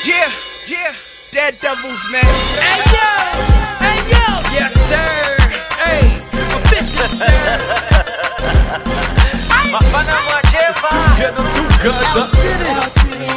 Yeah, yeah, dead devils, man. Hey yo, hey yo, yes sir. Hey, official sir. Mafana mwacheva. Together together.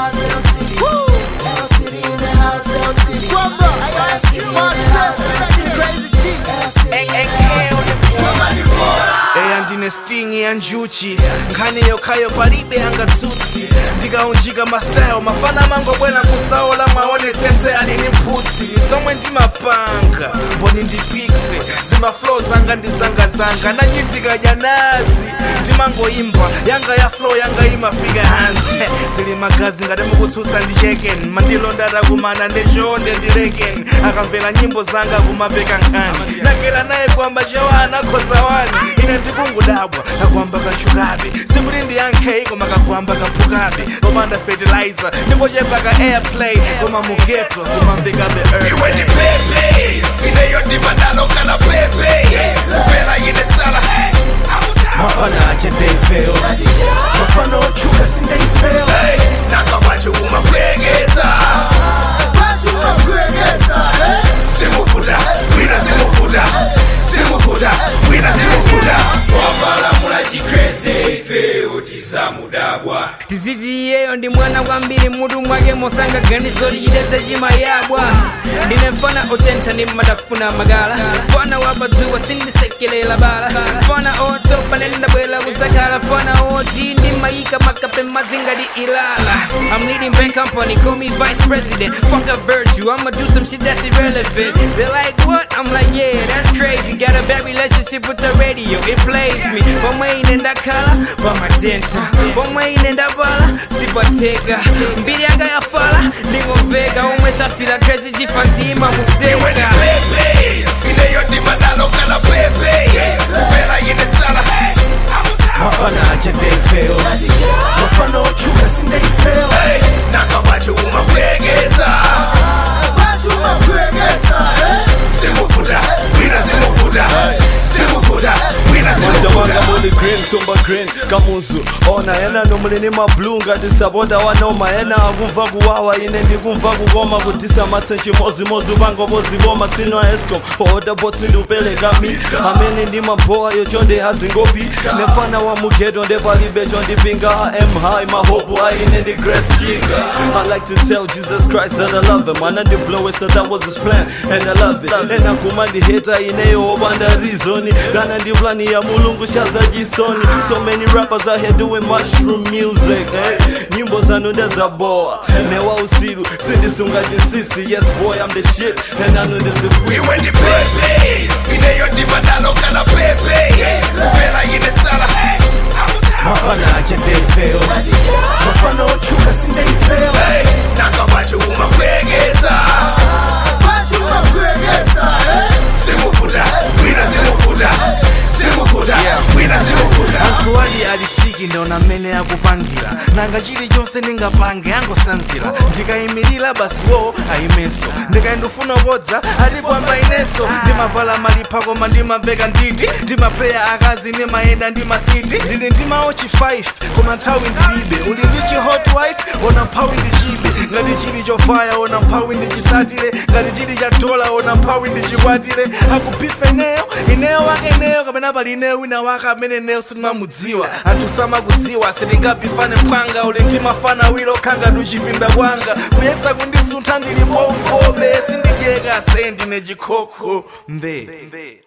eya ndine sting ya njuchi nkhani yokhayo palibe angatsutsi ndikaunjika mastyle mafana mangobwera kusaola mwaonetsetse alini mphutsi zomwe ndimapanga mboni ndipikse zimaflow zanga ndizangazanga nanyi ndikadya nazi ndimangoimba yanga ya flow yanga imafika hansi zili magazi ngati mukutsutsa ndi cheken mandilonda atakumana ndechonde ndileken akamvera nyimbo zanga kumapeka nkhani nakela naye kwamba chawana khoza wani ine ndikungodabwa kakwamba kachukabe sikuti ndiyankhe koma kakwamba kaphukabe komanda fertilizer ndingochepa ka airplay koma mugeto kumambikabe earth iwe ni pepe ineyodimadalo kana pepe uvela yine sala mafana ache ndeifeo mafana ochuka sindeifeo nakabaje umapwekeza simuvuta wina simuvuta simuvuta wina simuvuta Wabalamula chikrese ife otisa mudabwa tiziti iyeyo ndi mwana kwambiri mutu mwake mosanga ganizo lichidetse chimayabwa ndine mfana otentha ndi madafuna magala fana wabadzuwa sindisekelela bala fana otopa nene ndabwera kudzakhala fana oti ndimayika makape madzingati ilala I'm leading bank company call me vice president fuck a virtue I'ma do some shit that's irrelevant they're like what I'm like yeah that's crazy got a bad relationship with the radio it plays me pomwe ine ndakhala pamatenta pomwe ine ndabala sipateka mbiri yanga yafala ndingomveka omwe safira crazy chifazima iwe ni museka pepe ineyodimadalo kana pepe uvela yine sala mafana ache ndeifeo mafana ochuka sindeifeo nakabaje umapwekeza simuvuta wina simuvuta simuvuta wina Manja simuvuta wanga muli green tumba green kamuzu ona yena nomulini mablu ngati sabota wanoma yena akumva kuwawa ine ndikumva kukoma kudisa matsenchi modzimodzi upangoboziboma sino escom oda botsi ndiupereka mi amene ndimambowa yochonde hazingopi nefana wa mugeto ndepalibe chondipinga am high mahopu aine ndi grace chiga i like to tell jesus christ that i love him ana ndiblowe so that was his plan and i love it ena kuma ndiheta ineyo opanda rizoni kana ndi plani ya mulungu shaza jisoni so many rappers out here doing mushroom music eh? nyimbo zanu ndezaboa newa usiru sindisunga chinsisi yes boy i'm the shit and i know this is weird. iwe ni pepe ineyodimadalo kana pepe uvela yine sala mafana ache ndeifeo mafana ochuka sindeifeo nakabaje umapwekeza simuvuta wina simuvuta simuvuta wina simuvuta anthu ali alisiki ndaona mmene akupangira nanga chilichonse ndingapange angosanzira ndikayimirira basiwo ayimenso ndikayindifuna kodza ati kwamba inenso ndimavala malipha koma ndimamveka nditi ndimapreya akazi ndimayenda ndimasiti ndili ndimawo chi 5 koma nthawi ndilibe uli ndi chi hot wife ona mphawi ndichibe ngati chili chofaya ona mphawi ndichisatire ngati chili cha dola ona mphawi ndichikwatire akuphifa ineyo ineyo wake ineyo kapena pali ineyo wina wake amene neyo sindimamudziwa anthu samakudziwa sitingapifane mphwanga uli ndimafana wilo khanga tuchipinda kwanga kuyesa kundisuntha ndilipo mkobe sindidyeka se ndine chikhokho mbe